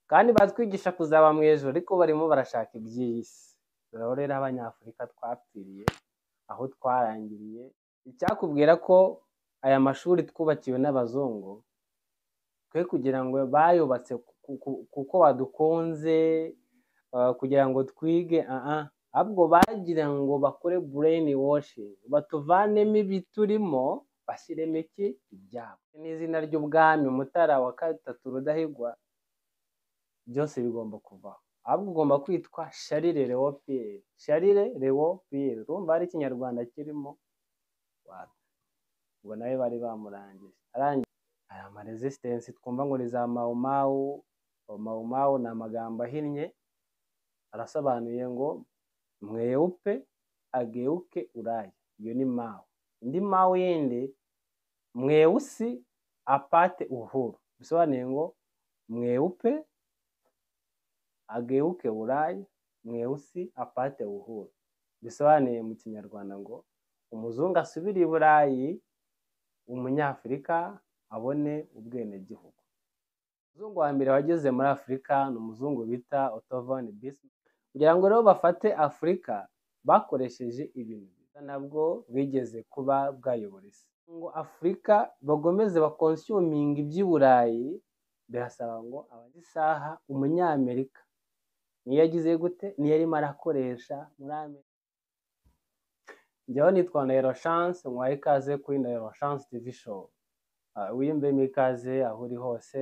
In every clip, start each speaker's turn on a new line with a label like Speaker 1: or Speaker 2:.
Speaker 1: kandi batwigisha kuzaba mu ijuru ariko barimo barashaka iby'iyi si dore rero abanyafurika twapfiriye aho twarangiriye icyakubwira ko aya mashuri twubakiwe n'abazungu twe kugira ngo bayubatse kuko badukunze kugira ngo twige ahubwo bagira ngo bakore bureni woshi batuvanemo ibiturimo bashyiremo iki ibyabo n'izina ry'ubwami mutara wa gatatu rudahigwa byose bigomba kuvaho ahubwo ugomba kwitwa sharire lewo piyeri sharire lewo piyeri urumva hari ikinyarwanda kirimo ngo nawe bari bamurangije aya amarezisitensi twumva ngo ni za mawumawu mawumawu ni amagambo ahinnye arasobanuye ngo mwewupe ageuke uraya iyo ni mawu indi mawu yindi mwewusi apate uhuru bisobanuye ngo mwewupe ageuke burayi mwewusi apate uhuru bisobanuye mu kinyarwanda ngo umuzungu asubire i burayi umunyafurika abone ubwenegihugu umuzungu wa mbere wageze muri afurika ni umuzungu bita otovani bisi kugira ngo rero bafate afurika bakoresheje ibintu byiza nabwo bigeze kuba bwayobora isi ngo afurika bagomeze bakonsuminga iby'i burayi birasaba ngo abaze isaha umunyamerika niyo yagize gute niyo arimo arakoresha muri amerika njyaho nitwa nero chance nkwaye ikaze kuri nero chance tivi show wiyumvemo ikaze aho uri hose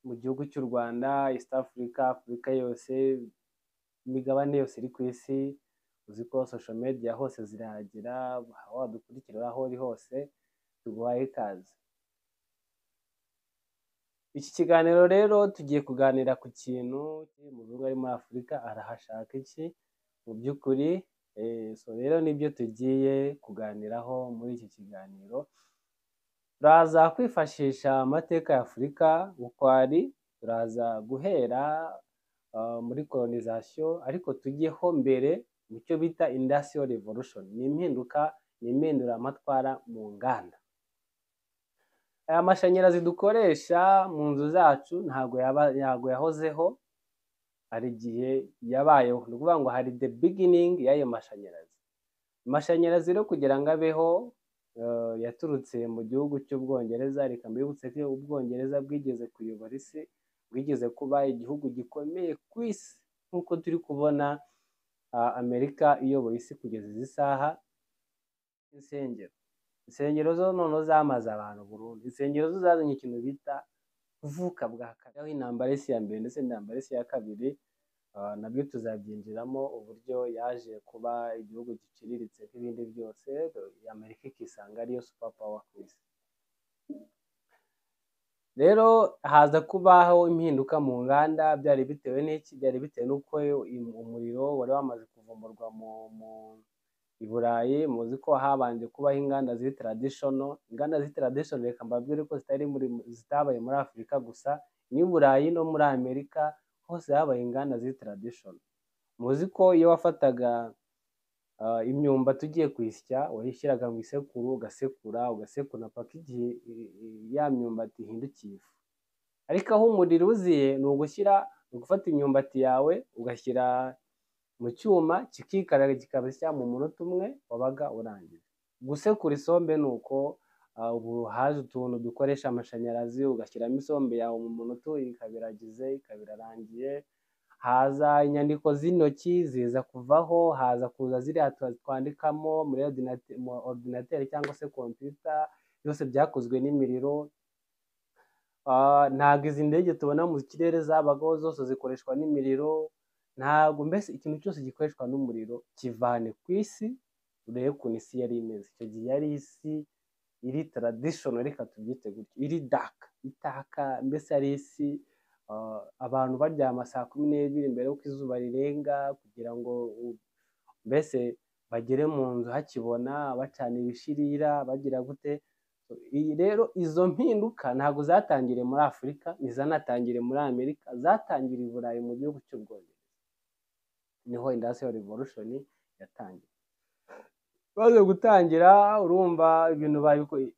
Speaker 1: mu gihugu cy'u rwanda east africa afurika yose imigabane yose iri ku isi uzi ko social media hose zirahagera wadukurikira aho uri hose tuguhaye ikaze iki kiganiro rero tugiye kuganira ku kintu umuzungu ari muri afurika arahashaka iki mu by'ukuri so rero nibyo tugiye kuganiraho muri iki kiganiro turaza kwifashisha amateka ya afurika bukwari turaza guhera muri kolonizasiyo ariko tujyeho mbere mu cyo bita indasiyo revolution ni impinduka ni impinduramatwara mu nganda aya mashanyarazi dukoresha mu nzu zacu ntabwo yahozeho hari igihe yabayeho ni ukuvuga ngo hari the beginning y'ayo mashanyarazi amashanyarazi rero kugira ngo abeho yaturutse mu gihugu cy'ubwongereza reka mbibutse ko ubwongereza bwigeze kuyobora isi bwigeze kuba igihugu gikomeye ku isi nk'uko turi kubona amerika iyoboye isi kugeza izi saha insengero insengero zo noneho zamaze abantu burundu insengero zo zazanye ikintu bita kuvuka bwa kabiri aho intambara isi ya mbere ndetse n'intambara isi ya kabiri nabyo tuzabyinjiramo uburyo yaje kuba igihugu giciriritse nk'ibindi byose amerika ikisanga ariyo supa pawa ku isi rero haza kubaho impinduka mu nganda byari bitewe n'iki byari bitewe n'uko umuriro wari wamaze kuvumburwa mu i burayi muzi ko habanje kubaho inganda z'itiradishono inganda z'itiradishono reka mbabwire ko zitabaye muri afurika gusa n'i burayi no muri amerika hose habaye inganda z'itiradishono muzi ko iyo wafataga imyumba tugiye kwisya wayishyiraga mu isekuru ugasekura ugasekura paka igihe ya myumbati ihindukiye ifu ariko aho umuriro uziye ni ugushyira ni ugufata imyumbati yawe ugashyira mu cyuma kikikarara kikabisya mu munota umwe wabaga urangije gusekura isombe ni uko ubu haje utuntu dukoresha amashanyarazi ugashyiramo isombe yawe mu munota ikabiragize ikabirarangiye haza inyandiko z'intoki ziza kuvaho haza kuza ziriya twandikamo muri ordinateri cyangwa se kompiyuta byose byakozwe n'imiriro ntabwo izi ndege tubona mu kirere zabagaho zose zikoreshwa n'imiriro ntabwo mbese ikintu cyose gikoreshwa n'umuriro kivane ku isi urebe ukuntu isi yari imeze icyo gihe yari isi iri taradishono reka tubyite gutyo iri daka itaka mbese ari isi abantu baryama saa kumi n'ebyiri mbere y'uko izuba rirenga kugira ngo mbese bagere mu nzu hakibona bacana ibishirira bagira gute iyi rero izo mpinduka ntabwo zatangiriye muri afurika ntizanatangire muri amerika zatangiriye i burayi mu gihugu cy'ubwongereza niho indasiyo revolushoni yatangiye baje gutangira urumva ibintu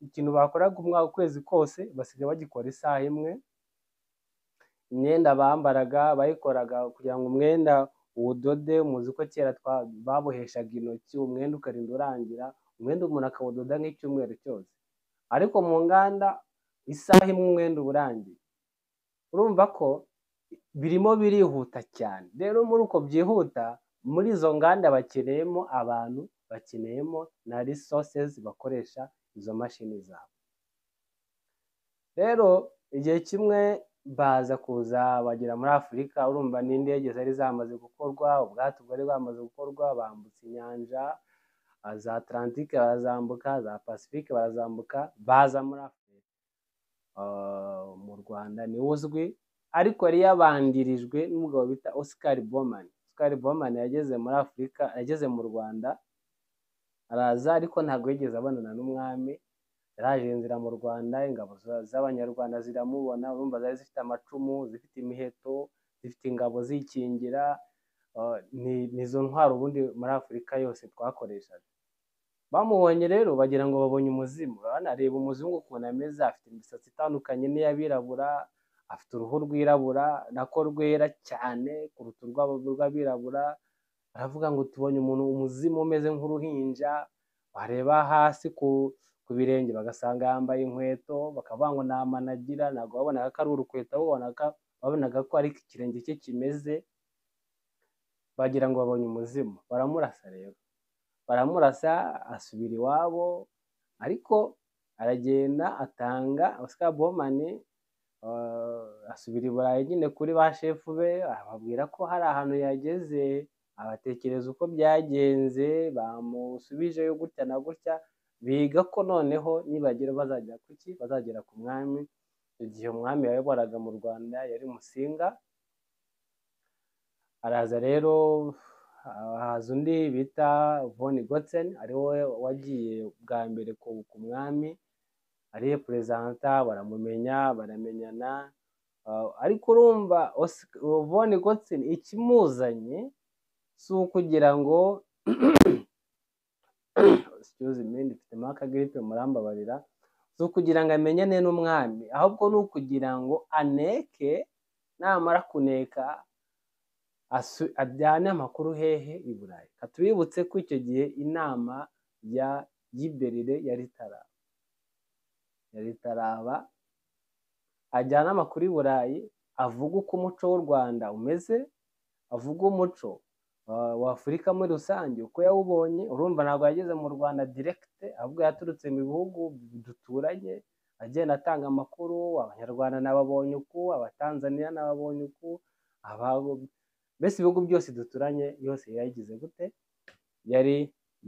Speaker 1: ikintu bakoraga umwaka ukwezi kose basigaye bagikora isaha imwe imyenda bambaraga bayikoraga kugira ngo umwenda uwudode muzi ko kera twa- baboheshaga intoki umwenda ukarinda urangira umwenda umuntu akawudoda nk'icyumweru cyose ariko mu nganda isaha imwe umwenda uba urangiye urumva ko birimo birihuta cyane rero muri uko byihuta muri izo nganda bakeneyemo abantu bakeneyemo na resources bakoresha izo mashini zabo rero igihe kimwe baza kuza bagera muri afurika urumva n'indege zari zamaze gukorwa ubwato bwari bwamaze gukorwa bambutse inyanja ah, za atlantike barazambuka za pasifike barazambuka baza muri afurika Ah, mu rwanda niwe uzwi ariko yari yabandirijwe n'umugabo bita Oscar Bowman Oscar Bowman yageze muri afurika yageze mu rwanda araza ariko ntabwo yigeze abonana n'umwami yaraje inzira mu rwanda ingabo za- z'abanyarwanda ziramubona urumva zari zifite amacumu zifite imiheto zifite ingabo zikingira ah, ni- ni izo ntwaro ubundi muri afurika yose twakoreshaga bamubonye rero bagira ngo babonye umuzimu banareba umuzungu ukuntu ameze afite imisatsi itandukanye n'iy'abirabura afite uruhu rwirabura nako rwera cyane kuruta urw'abo- urw'abirabura baravuga ngo tubonye umuntu umuzimu umeze nk'uruhinja wareba hasi ku ku birenge bagasanga yambaye inkweto bakavuga ngo nta mano agira ntabwo babonaga ko ari urukweto babonaga babonaga ko ari ikirenge cye kimeze bagira ngo babonye umuzimu baramurasa rero baramurasa asubira iwabo ariko aragenda atanga Oscar Bomani asubira i Burayi nyine kuri ba shefu be ababwira ko hari ahantu yageze abatekereza uko byagenze bamusubijeyo gutya na gutya biga ko noneho nibagera bazagera ku ki bazagera ku mwami igihe umwami yayoboraga mu rwanda yari musinga araza rero haza undi bita von gotsen ari we wagiye bwa mbere ku ku mwami ariye perezanta baramumenya baramenyana ah, ariko urumva Oscar- von gotsen ikimuzanye si ukugira ngo excuse me ndifitemo akagiripe murambabarira si ukugira ngo amenyane n'umwami ahubwo ni ukugira ngo aneke namara kuneka asu- ajyane amakuru hehe i burayi Reka tubibutse ko icyo gihe inama ya y'iberire yari itaraba yari itaraba ajyana amakuru i burayi avuga uko umuco w'u rwanda umeze avuga umuco uh, wa afurika muri rusange uko yawubonye urumva ntabwo yageze mu rwanda diregite ahubwo yaturutse mu bihugu duturanye agenda atanga amakuru abanyarwanda nababonye uku abatanzaniya nababonye uku aba- mbese ibihugu byose duturanye yose yayigize gute yari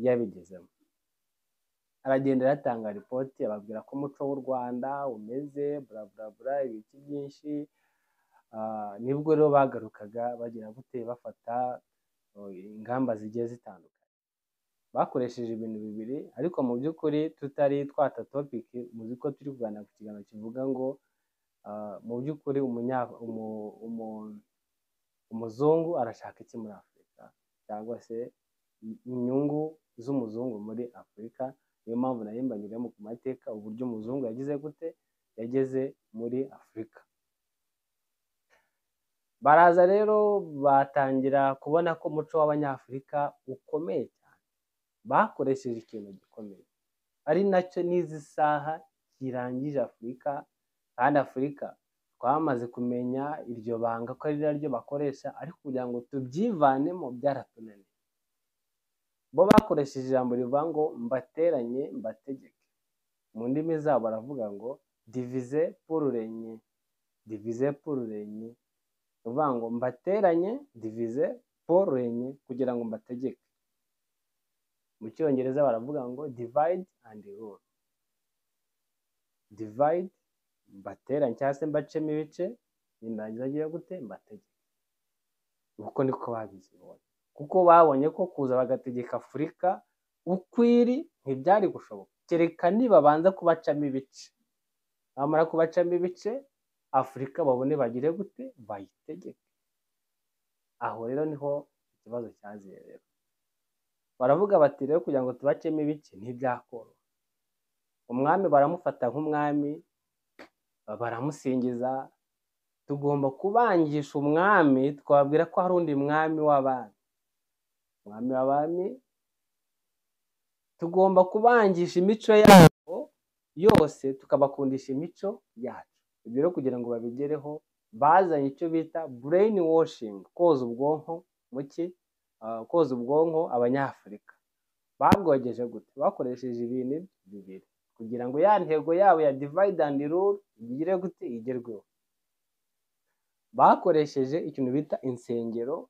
Speaker 1: yabigezemo aragenda aratanga ripoti ababwira ko umuco w'u rwanda umeze bla bla bla ibiki byinshi Ah, nibwo rero bagarukaga bagira gute bafata oh, ingamba zigiye zitandukanye bakoresheje ibintu bibiri ariko mu by'ukuri tutari twata topiki muzi ko turi kuganira ku kiganiro kivuga ngo ah, mu by'ukuri umunya umu- umu- umuzungu arashaka iki muri afurika cyangwa se inyungu z'umuzungu muri afurika niyo mpamvu narimbanyuriye mu ku mateka uburyo umuzungu yagize gute yageze muri afurika baraza rero batangira kubona ko umuco w'abanyafurika ukomeye cyane bakoresheje ikintu gikomeye ari nacyo n'izi saha kirangije afurika kandi afurika twamaze kumenya iryo banga ko ari naryo bakoresha ariko kugira ngo tubyivanemo byaratunaniye bo bakoresheje ijambo rivuga ngo mbateranye mbategeke mu ndimi zabo baravuga ngo divize pururenye divize pururenye uvuga ngo mbateranye divize pururenye kugira ngo mbategeke mu cyongereza baravuga ngo divide and rule divide mbateranye cyangwa se mbacemo ibice nirangiza agiye gute mbategeke uko niko babibonye kuko babonye ko kuza bagategeka afurika uko iri ntibyari gushoboka kereka nibabanza kubacamo ibice bamara kubacamo ibice afurika babone bagire gute bayitegeke aho rero niho ikibazo cyaziye rero baravuga bati rero kugira ngo tubacemo ibice ntibyakoroha umwami baramufata nk'umwami baramusingiza tugomba kubangisha umwami twabwira ko hari undi mwami w'abami umwami w'abami tugomba kubangisha imico yabo yose tukabakundisha imico yacu ibyo rero kugira ngo babigereho bazanye icyo bita bureyini washingi koza ubwonko mu ki Ah, koza ubwonko abanyafurika babwogeje gute bakoresheje ibintu bibiri kugira ngo ya ntego yabo ya divide and rule igire gute igerweho bakoresheje ikintu bita insengero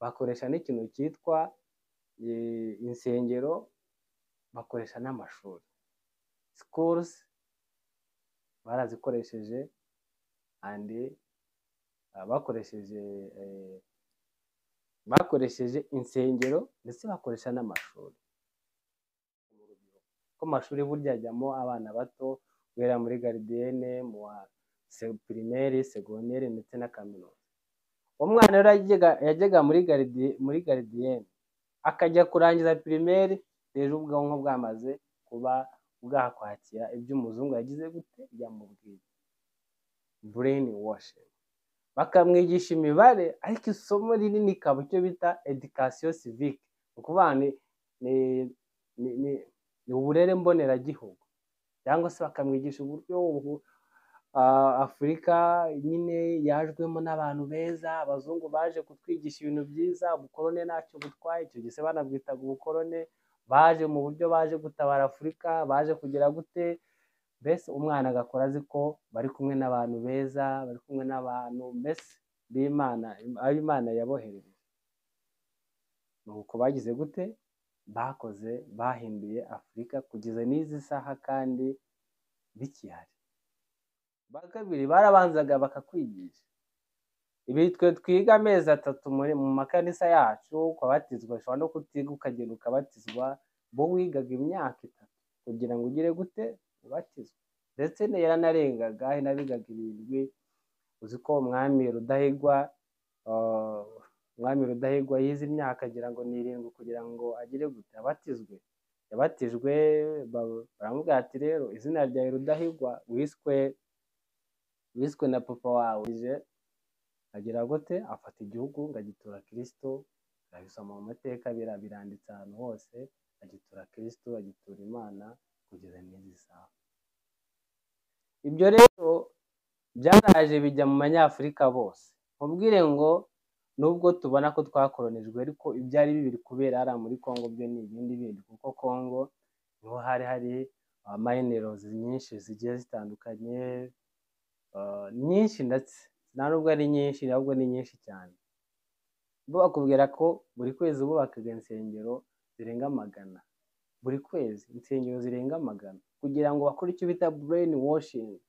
Speaker 1: bakoresha n'ikintu cyitwa eh, insengero bakoresha n'amashuri schools barazikoresheje and ah, bakoresheje eh, bakoresheje insengero ndetse bakoresha n'amashuri ko amashuri burya ajyamo abana bato guhera muri garidiyene mu wa se- pirimeri segonderi ndetse na kaminuza umwana rero yajyaga- yajyaga muri garidi- muri garidiyene akajya kurangiza pirimeri rero ubwonko bwamaze kuba bwakwakira ibyo umuzungu yagize gute yamubwiye bureni washingi bakamwigisha imibare ariko isomo rinini ikaba icyo bita education civique ni ukuvuga ni, ni, ni, ni, ni uburere mboneragihugu cyangwa se bakamwigisha uburyo ubu, ah, afurika nyine yajwemo n'abantu beza abazungu baje kutwigisha ibintu byiza ubukorone ntacyo butwaye icyo gihe se banabwitaga ubukorone baje mu buryo baje gutabara afurika baje kugira gute mbese umwana agakora azi ko bari kumwe n'abantu beza bari kumwe n'abantu mbese b'imana abo imana yabohereje ni uko bagize gute bakoze bahinduye afurika kugeza n'izi saha kandi bikihari ba kabiri barabanzaga bakakwigisha ibi twe twiga amezi atatu muri mu makanisa yacu ukabatizwa ushobora no kutiga ukagenda ukabatizwa bo wigaga imyaka itatu kugira ngo ugire gute ubatizwe ndetse ne- yaranarengaga nabigaga irindwi uzi ko umwami rudahigwa ah, umwami rudahigwa yize imyaka agira ngo ni irindwi kugira ngo agire gute abatizwe yabatijwe ba- baramubwira ati rero izina ryawe rudahigwa wiswe wiswe na papa wawe ije agira gute afata igihugu ngo agitura kirisito arabisoma mu mateka bira- biranditse ahantu hose agitura kirisito agitura imana kugeza n'izi saha ibyo rero byaraje bijya mu banyafurika bose mubwire ngo nubwo tubona ko twakoronijwe ariko ibyari bibiri kubera hariya muri congo byo ni ibindi bindi kuko congo niho hari hari mayinerozi nyinshi zigiye zitandukanye ah, nyinshi ndetse nta nubwo ari nyinshi ahubwo ni nyinshi cyane bo bakubwira ko buri kwezi bubakaga insengero zirenga magana buri kwezi insengero zirenga magana kugira ngo bakore icyo bita bureni washingi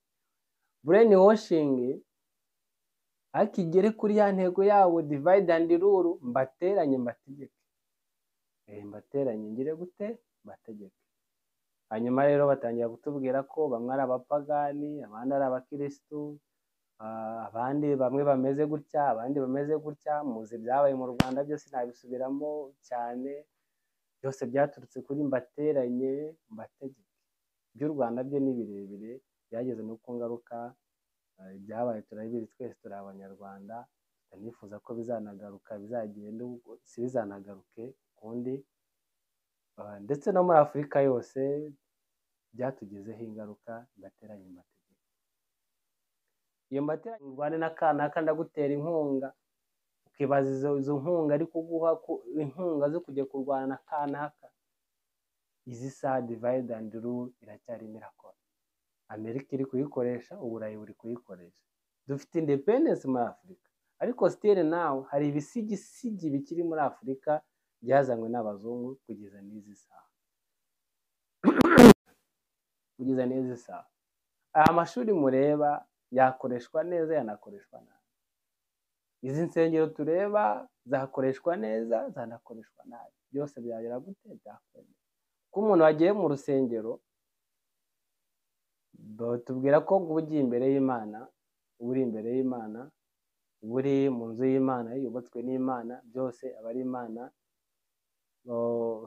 Speaker 1: bureni washingi ariko igere kuri ya ntego yabo divide and rule mbateranye mbategeke Eh, mbateranye ngire gute mbategeke hanyuma rero batangira kutubwira ko bamwe ari abapagani abandi ari abakirisitu Ah, abandi bamwe bameze gutya abandi bameze gutya muzi ibyabaye mu rwanda byose ntabisubiramo cyane byose byaturutse kuri mbateranye mbategeke iby'u rwanda byo ni birebire byageze no ku ngaruka ah, ibyabaye turabizi twese turi abanyarwanda ndanifuza ko bizanagaruka bizagenda uko si bizanagaruke ukundi Ah, ndetse no muri afurika yose byatugizeho ingaruka mbateranye mbategeke iyo mbateranye urwane n'akanaka ndagutera inkunga ukibaza izo, izo nkunga ari kuguha ku- inkunga zo kujya kurwana na kanaka izi saha divide and rule iracyarimo irakora amerika iri kuyikoresha uburayi buri kuyikoresha dufite independence muri afurika ariko still now hari ibisigisigi bikiri muri afurika byazanywe n'abazungu kugeza n'izi saha kugeza n'izi saha aya mashuri mureba yakoreshwa neza yanakoreshwa nabi izi nsengero tureba zakoreshwa neza zanakoreshwa nabi byose byagera gute byakwemera ko umuntu wagiye mu rusengero batubwira ko uba ugiye imbere y'imana uba uri imbere y'imana uba uri mu nzu y'imana yubatswe n'imana byose aba ari imana Oh,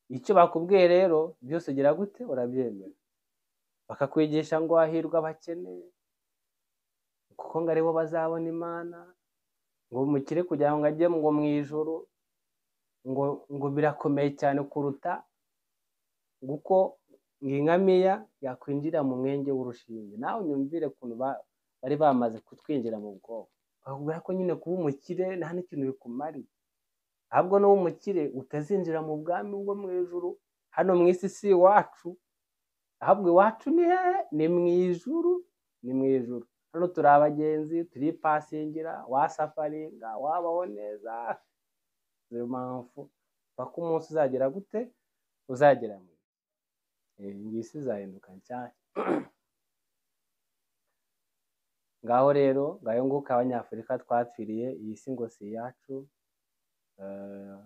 Speaker 1: icyo bakubwiye rero byose ugira gute urabyemera bakakwigisha ngo hahirwa abakene kuko ngo aribo bazabona imana ngo mukire kugira ngo ajye ngo mu ijoro ngo ngo birakomeye cyane kuruta kuko ngo ingamiya yakwinjira mu mwenge w'urushinge nawe unyumvire ukuntu ba- bari bamaze kutwinjira mu bwonko bakubwira ko nyine kuba umukire nta n'ikintu bikumariye ahubwo n'uba umukire utazinjira mu bwami bwo mu ijuru hano mu isi si iwacu ahubwo iwacu ni hehe ni mu ijuru ni mu ijuru hano turi abagenzi turipasingira wasafaringa wabaho neza niyo mpamvu paka umunsi uzagera gute uzagera mu ijuru iyi isi izahinduka cyane ngaho rero ngayo nguko abanyafurika twapfiriye iyi si ngo si iyacu eh,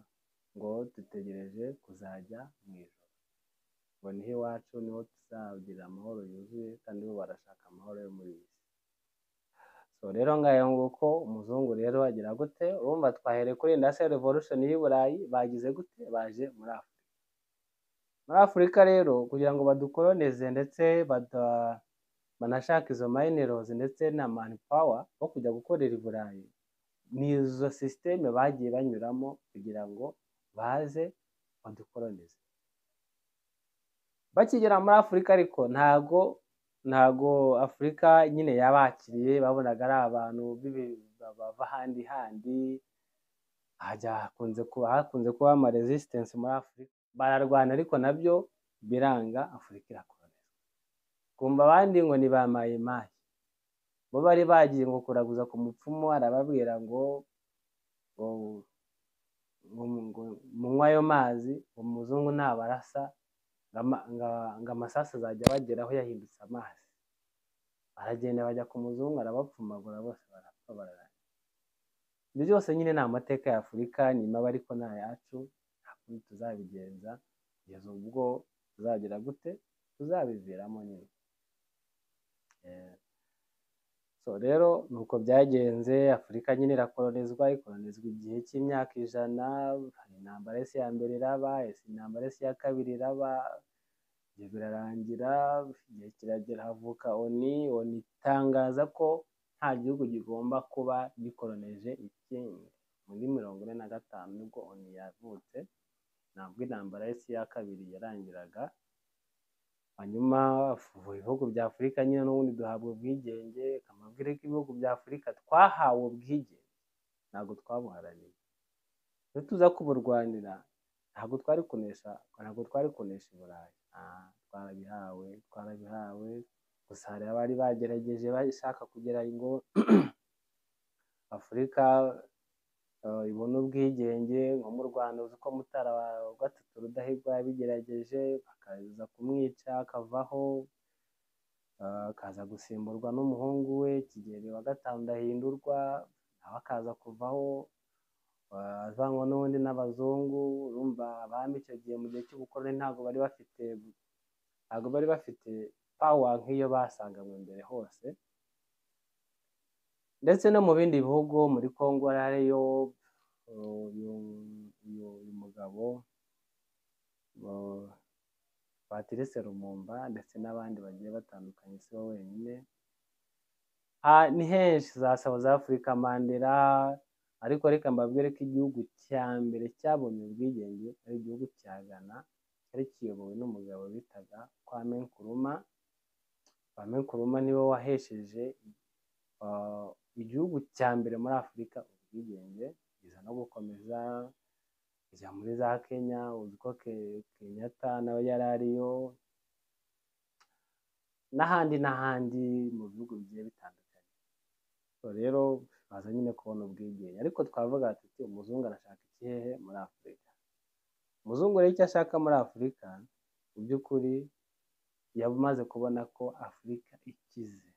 Speaker 1: ngo dutegereje kuzajya mu ijoro ngo niho iwacu niho tuzagira amahoro yuzuye kandi bo barashaka amahoro yo muri iyi si so rero ngayo nguko umuzungu rero agira gute urumva twahereye kuri industrial revolution y'i burayi bagize gute baje muri afurika muri afurika rero kugira ngo badukoloneze ndetse bada banashaka izo minerals ndetse na manpower bo kujya gukorera i Burayi ni izo sisiteme bagiye banyuramo kugira ngo baze badukolonize bakigera muri afurika ariko ntago ntago afurika nyine yabakiriye babonaga ari abantu b'ibi- bava handi handi hajya hakunze kuba hakunze kuba ama resistance muri afurika bararwana ariko nabyo biranga afurika irakorana kumva abandi ngo ni ba mayimayi bo bari bagiye ngo kuraguza ku mupfumu arababwira ngo ngo ngo ngo munywe ayo mazi umuzungu ntabarasa ngo ama- nga- ngo amasasu azajya abageraho yahindutse amazi baragenda bajya ku muzungu arabapfumagura bose barapfa bararana ibyo byose nyine ni amateka ya afurika nyuma aba ariko ni ayacu nta kundi tuzabigenza kugeza ubwo tuzagira gute tuzabiviramo nyine Eh, so rero ni uko byagenze afurika nyine irakolonizwa ikolonizwa igihe cy'imyaka ijana hari intambara y'isi ya mbere iraba isi intambara y'isi ya kabiri iraba ibyo birarangira igihe kiragera havuka oni oni itangaza ko nta gihugu kigomba kuba gikoroneje ikindi muri mirongo ine na gatanu nibwo oni yavutse ntabwo intambara y'isi ya kabiri yarangiraga hanyuma mu bihugu bya afurika nyine n'ubundi duhabwa ubwigenge akamabwire k'ibihugu bya afurika twahawe ubwigenge ntabwo twabuharaniye iyo tuza kuburwanira ntabwo twari kunesha ntabwo twari kunesha i burayi Ah, twarabihawe twarabihawe gusa hari abari bagerageje bashaka kugira ngo afurika eh, ibone ubwigenge nko mu rwanda uzi ko mutara wa gatatu rudahigwa yabigerageje bakaza kumwica akavaho eh, akaza gusimburwa n'umuhungu we kigeli wa gatanu ndahindurwa nawe akaza kuvaho eh, avangwa n'ubundi n'abazungu urumva abami icyo gihe mu gihe cy'ubukoroni ntabwo bari bafite ntabwo bari bafite pawa nk'iyo basanganywe mbere hose ndetse no mu bindi bihugu muri congo hariyo uh, uyu uyu- uyu mugabo uh, patrice rumumba ndetse n'abandi bagiye batandukanye si we wenyine Ah, ni henshi zasaba za afurika mandela ariko reka mbabwire ko igihugu cya mbere cyabonye ubwigenge ari igihugu cya ghana cyari kiyobowe n'umugabo bitaga kwame nkuruma kwame nkuruma niwe wahesheje ah, igihugu cya mbere muri afurika ubwigenge biza no gukomeza kujya muri za kenya uzi ko Ke- kenyatta nawe yari ariyo n'ahandi n'ahandi mu bihugu bigiye bitandukanye so rero baza nyine kubona ubwigenge ariko twavuga tuti umuzungu arashaka iki hehe muri afurika umuzungu rero icyo ashaka muri afurika mu by'ukuri yamaze kubona ko afurika ikize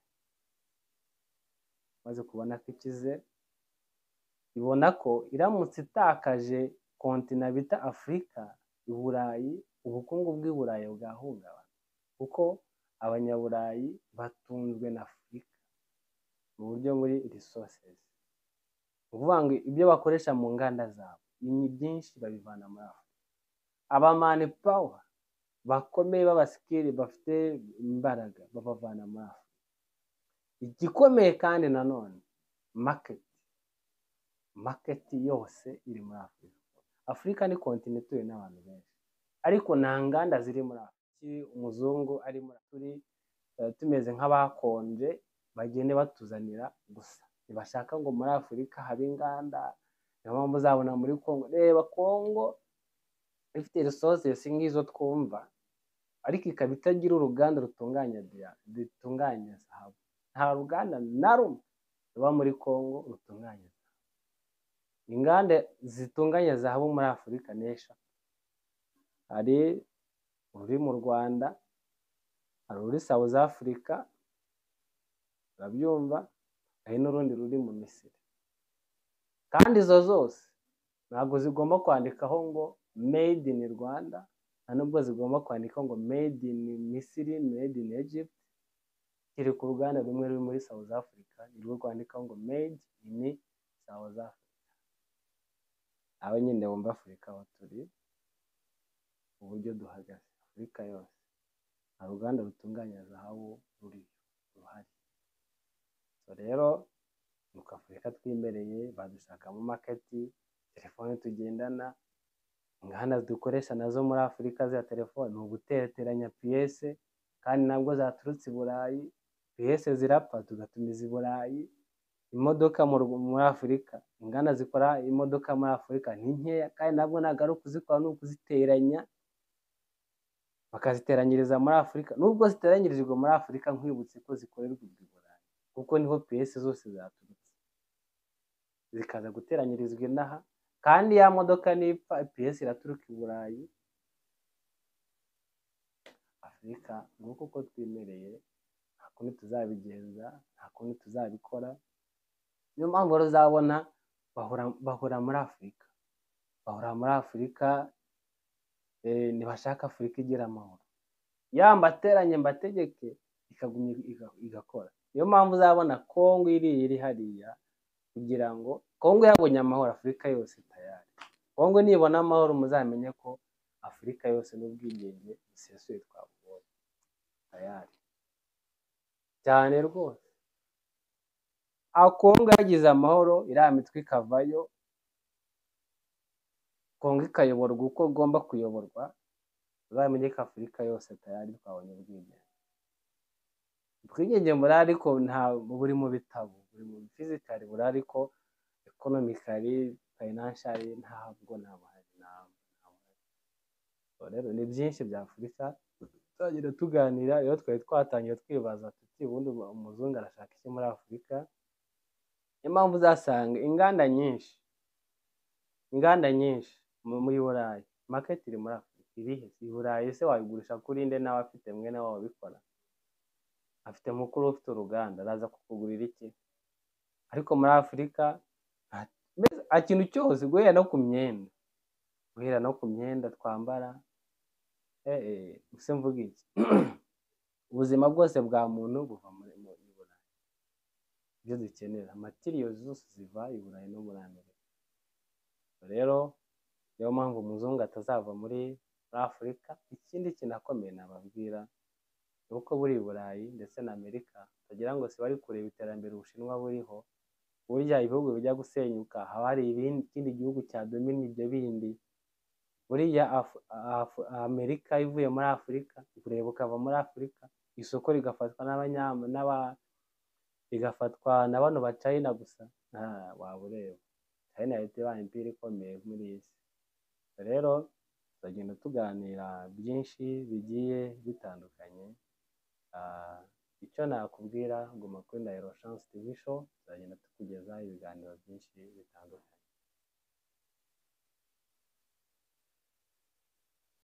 Speaker 1: maze kubona ko ikize ibona ko iramutse itakaje kontina bita afurika i burayi ubukungu bw'i burayi bwahungabana kuko abanyaburayi batunzwe na afurika mu buryo muri resources ni ukuvuga ngo ibyo bakoresha mu nganda zabo ni byinshi babivana muri afurika abamani pawa bakomeye b'abasikiri bafite imbaraga babavana muri afurika igikomeye kandi nanone maketi maketi yose iri muri afurika afurika ni kontinent ituwe n'abantu benshi ariko nta nganda ziri muri afurika umuzungu ari muri turi eh, tumeze nk'abakonje bagende batuzanira gusa ntibashaka ngo muri afurika habe inganda niyo mpamvu uzabona muri kongo reba kongo ifite resources nk'izo twumva ariko ikaba itagira uruganda rutunganya diya rutunganya zahabu nta ruganda na rumwe ruba muri kongo rutunganya zahabu inganda zitunganya zahabu muri afurika ni eshatu hari uri mu rwanda hari uri south africa urabyumva hari n'urundi ruri mu misiri kandi izo zose ntabwo zigomba kwandikaho ngo made in rwanda nta nubwo zigomba kwandikaho ngo made in misiri made in egypt kiri ku ruganda rumwe ruri muri south africa nirwo rwandikaho ngo made in south africa aba nyine wumva afurika aho turi uburyo duhagaze afurika yose nta ruganda rutunganya zahabu ruri ruhari so rero nuko afurika twimbereye badushakamo maketi telefone tugendana inganda dukoresha nazo muri afurika za telefone ni ugutereteranya piyese kandi nabwo zaturutse i burayi piyese zirapfa tugatumiza i burayi imodoka mu Rw- muri afurika inganda zikora imodoka muri afurika ni nkeya kandi nabwo ntabwo ari ukuzikora ni ukuziteranya bakaziteranyiriza muri afurika nubwo ziteranyirizwa muri afurika nkwibutse ko zikorerwa i burayi kuko niho piyese zose zaturutse zikaza guteranyirizwa inaha kandi ya modoka nipfa piyesi iraturuka i burayi afurika nguko uko twimereye nta kundi tuzabigenza nta kundi tuzabikora niyo mpamvu rero uzabona bahora, bahora muri afurika bahora muri afurika eh, ntibashaka afurika igira amahoro ya mbateranye mbategeke ikagumya iga- igakora niyo mpamvu uzabona kongo iriya iri hariya kugira ngo kongo yabonye amahoro afurika yose tayari kongo nibona amahoro muzamenye ko afurika yose n'ubwigenge busesuye twabubonye tayari cyane rwose aho kongo yagize amahoro iriya mitwe ikavayo kongo ikayoborwa uko igomba kuyoborwa uzamenye ko afurika yose tayari twabonye ubwigenge ubwigenge burahari ariko nta buri mu bitabo buri mu fizikari burahari ariko ekonomikari fayinanshari ntabwo nabuhari ntabwo nabuhari. Ubwo rero ni byinshi bya afurika tuzagenda tuganira rero twari twatangiye twibaza tuti ubundi ubu- umuzungu arashaka iki muri afurika niyo mpamvu uzasanga inganda nyinshi inganda nyinshi mu- muri burayi maketi iri muri afurika irihe i burayi se wayigurisha kuri nde nawe afite mwene wabo ubikora afite mukuru we ufite uruganda araza kukugurira iki ariko muri afurika nta- mbese nta kintu cyose guhera no ku myenda guhera no ku myenda twambara eh, eh, se mvuga iki ubuzima bwose bwa muntu buva muri mu i burayi ibyo dukenera matiriyo zose ziva i burayi no muri amerika rero niyo mpamvu umuzungu atazava muri muri afurika ikindi kintu akomeye nababwira ni uko buri i burayi ndetse na amerika bagira ngo si bari kureba iterambere ubushinwa buriho burya ibihugu bijya gusenyuka haba hari ibindi- ikindi gihugu cyadomina ibyo bindi buriya Afu- Afu- amerika ivuye muri afurika kureba ukava muri afurika isoko rigafatwa n'abanyama n'aba rigafatwa na bano ba china gusa nta- waba ureba china yahita ibaye impira ikomeye muri iyi si rero tuzagenda tuganira byinshi bigiye bitandukanye Ah, icyo nakubwira guma kuri ndahiro chance tv show tuzagenda tukugezaho ibiganiro byinshi bitandukanye